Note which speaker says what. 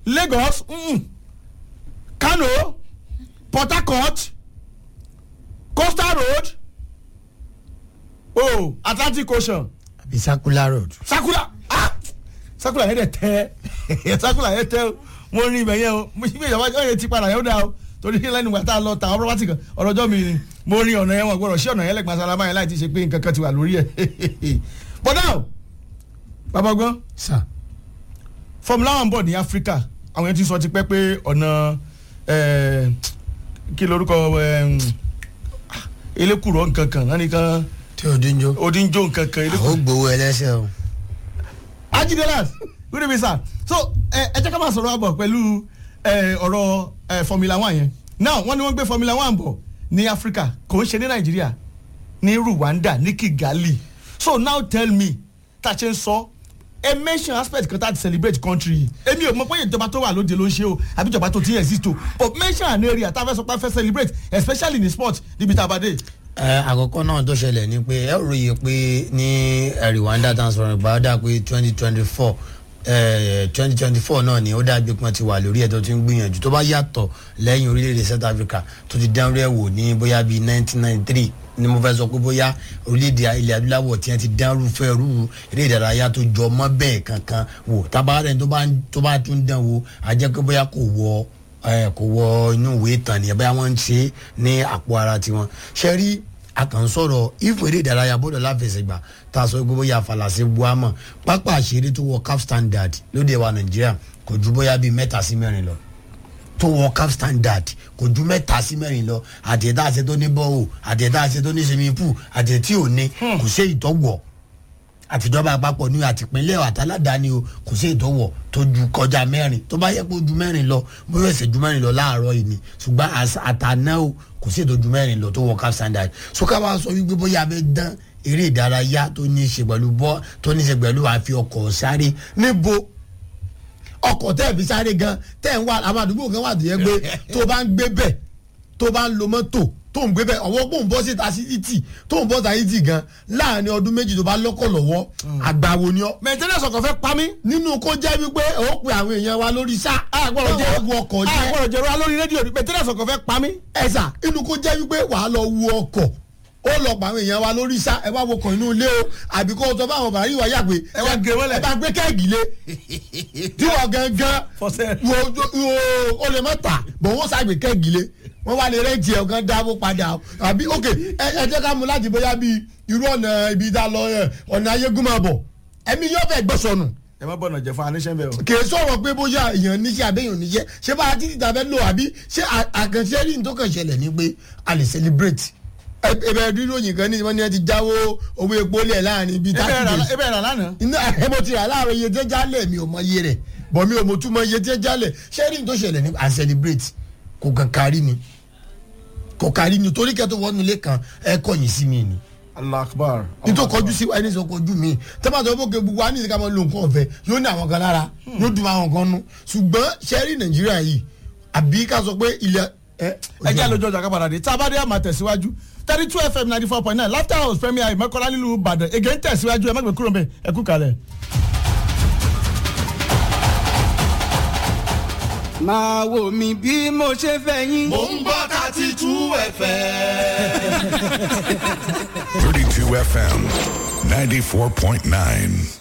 Speaker 1: lagos mm, kano port harcourt coastal road oh atlantic ocean
Speaker 2: àbí circular road.
Speaker 1: sakura ah sakura yẹn dẹ tẹ sakura yẹn tẹ o mo rin ibẹ yẹn o mo ṣe ìjọba ọyẹ ti padà yẹn ó dáa o torí lẹ́nu ìgbà tá a lọ ta ọ̀rọ̀ pátì kan ọ̀rọ̀ ọjọ́ mi ni mo rin ọ̀nà yẹn wọn gbọ́dọ̀ sí ọ̀nà yẹn lẹ́gbàá sálámà yẹn láì ti ṣe pé nǹkan kan ti wà lórí ẹ̀ bọ́dà o bàbá gbọ́n
Speaker 2: sà
Speaker 1: formula one bọ̀ ní áfíríkà àwọn yẹn ti sọ ti pẹ́ pé ọ̀nà eh, kí lorúkọ eh, elékùrọ̀ nǹkan kan náà nìkan
Speaker 2: tí o dín jó.
Speaker 1: odinjo nǹkan kan elékùrọ̀
Speaker 2: àwọn gbowó ẹlẹ́sẹ̀ o.
Speaker 1: ajidelas good evening sir so ẹ ẹ jẹ́ ká máa sọ̀rọ̀ àbọ̀ pẹ̀lú ẹ, ọ̀rọ̀ ẹ, formula one yẹn now wọ́n ní wọ́n gbé formula one bọ̀ ní africa kò ń ṣe ní nàìjíríà ní rwanda ní kigali so now tell me tá a ṣe ń sọ ẹ mention aspect kan tá a ti celebrate country yìí èmi ò mọ pé ìjọba tó wà lóde ló ń ṣe o àbí ìjọba tó ti exist o but mention an area tá a fẹ́ sọ pé a fẹ́ celebrate especially in sport níbi tá a bá dé.
Speaker 2: ẹ àkọ́kọ́ náà tó ṣẹlẹ̀ ni pé ẹ ròyìn pé ní ẹ, rwanda transfer ìbáradà pé twenty twenty four twenty twenty four náà ni ó dàbí pé wọ́n ti wà lórí ẹ̀ tó ti ń gbìyànjú tó bá yàtọ̀ lẹ́yìn orílẹ̀-èdè south africa tó ti dánrú ẹ̀ wò ní bóyá bíi nineteen ninety three ni mo fẹ́ sọ pé bóyá orílẹ̀-èdè ilẹ̀ adúláwọ̀ tí wọ́n ti dánrú fẹ́ rú eré ìdárayá tó jọ mọ́ bẹ́ẹ̀ kankan wò tábàárẹ̀ tó bá tó bá tún dán wò á jẹ́ pé bóyá kò wọ ẹ kò wọ inú ìwé ìtàn nìyẹn bóyá wọ́n ń ṣe é ní àpò ara tiwọn ṣe rí a kàn ń sọ̀rọ̀ ìfò eré ìdárayá bọ́dọ̀ láfẹsẹ̀gbà tá a sọ pé bóyá falàsẹ̀ buama pápá àṣírí tó wọ cap standard lóde wa nàìjíríà kò ju bóyá bíi mẹ́ta sí mẹ́rin lọ tó wọ cap standard kò ju mẹ́ta sí mẹ́rin lọ àtẹ̀dá àṣẹ tó ní bọ́ọ̀ àtẹ̀dá àṣẹ tó ní swimming pool àtẹ̀ tí ò ní kò sí ìtọ́wọ̀ àtijọba àpapọ̀ ní àtìpínlẹ̀ àtàládàáni o kò sí ìtọ́wọ̀ tó ju kọjá mẹ́rin tó bá yẹ kó ju mẹ́rin lọ bóyá ẹsẹ̀ ju mẹ́rin lọ láàárọ̀ yìí ni ṣùgbọ́n àṣà- àtàná o kò sí ètò ju mẹ́rin lọ tó wọ cap standard so ká wá sọ wípé bóyá abẹ́ dán eré ìdárayá tó ní í ṣe pẹ̀lú bọ́ tó ní í ṣe pẹ̀lú àfi ọkọ̀ sáré níbo ọkọ̀ tẹ́ ẹ̀ fi sáré gan tẹ́ ẹ̀ ń wá àwọn àdúgbò kan wà tó yẹ pé tó bá ń gbé bẹ̀ tó bá ń lo mọ́tò tó ń gbé bẹ̀ ọwọ́ pò ń bọ́ síta sí títì tó ń bọ́ síta títì gan láàrin ọdún méjì tó bá lọ́kọ̀ lọ́wọ́ àgbàwo ni ọ́
Speaker 1: maintenance ọkọ̀ fẹ́ pa mí.
Speaker 2: nínú kó jẹ́ wípé ó pe àwọn èèyàn wa lórí sá
Speaker 1: àgbọ̀rọ̀ jẹ́
Speaker 2: wu ọkọ̀ jẹ́
Speaker 1: àgbọ̀rọ̀ jẹ́ ra lórí rédíò maintenance ọkọ̀ fẹ́ pa mí.
Speaker 2: ẹ̀sà inú kó jẹ́ wípé wàá lọ wu ọkọ̀ ó lọ pa àwọn èèyàn wa lórí sá ẹ wá wọkọ̀ inú ilé o àbí kó o sọ fáwọn bàárì wa yàgbé
Speaker 1: Ẹ wá gé wọlé.
Speaker 2: ẹ bá gbé kẹ́ẹ̀gì lé tí wọ́n gangan
Speaker 1: Fọ́sẹ̀.
Speaker 2: wo wo o lè má ta bọ̀ wọ́n sàgbé kẹ́ẹ̀gì lé wọ́n wá lè rẹ́ǹtì ẹ̀ ọ̀gán dáwó padà o. àbí ok ẹ ẹ jẹ́ ká mú láti bóyá bíi irú ọ̀nà ibi tá a lọ ẹ, ọ̀nà ayégún máa bọ̀ ẹ̀mí yóò fẹ́ gbọ́sọ̀nù
Speaker 1: ẹ má bọ̀nà jẹ fún aníṣẹ́ bẹ́ẹ̀ o.
Speaker 2: kì í sọ̀rọ̀ pé bóyá èèyàn níṣẹ́ àbẹ́yàn níṣẹ́ ṣé bá a títí tàbẹ́ lò àbí ṣé à- àkànṣe rí ní tó kàn ṣẹlẹ̀ ni pé a lè celebrate ẹbẹ ríròyìn kan ní wọ́n ní ẹ ti jáwó owó epo lẹ̀ láàrin bíi
Speaker 1: ebe
Speaker 2: thirty
Speaker 1: rà
Speaker 2: days
Speaker 1: ebe rà lánàá.
Speaker 2: iná ẹ mo ti rà láàárọ̀ iye tẹ́ jálẹ̀ mi ò mọ iye rẹ̀ bọ̀ mi ò mọ túmọ̀ iye tẹ́ jálẹ̀ ṣé rí ní tó ṣẹlẹ̀ ní à ń celebrate kò kàn kárí ni kò kárí ni torí kẹ́tọ́ wọnú ilé kan ẹ kọ̀yìn sí mi ni
Speaker 1: allah akbar.
Speaker 2: nítorí kọjú sí ẹni sọ kọjú mi tẹ́pàtà ọmọ kẹ gbogbo wa ní ìsìnká máa lo nǹkan ọ̀fẹ́ yóò ní àwọn kan lára yóò dùn àwọn kan nú ṣùgbọ́n sẹ́rí nàìjíríà yìí àbí ká sọ pé ilẹ̀ ẹ.
Speaker 1: ẹ jẹ́ àlejò ọjà kábàdà dé tá a bá dé àmà tẹ̀síwájú thirty two fm ninety four point nine laughter house premier ìmọ̀kọ́lá nílùú ìbàdàn ègé ń tẹ̀síwájú ẹ má gbé kúrò mbẹ ẹ kú kalẹ̀.
Speaker 3: máa wò mí bí mo ṣe fẹ́ yín.
Speaker 4: Mo ń gbọ́ thirty two ẹ̀fẹ̀.
Speaker 5: 32 FM 94.9.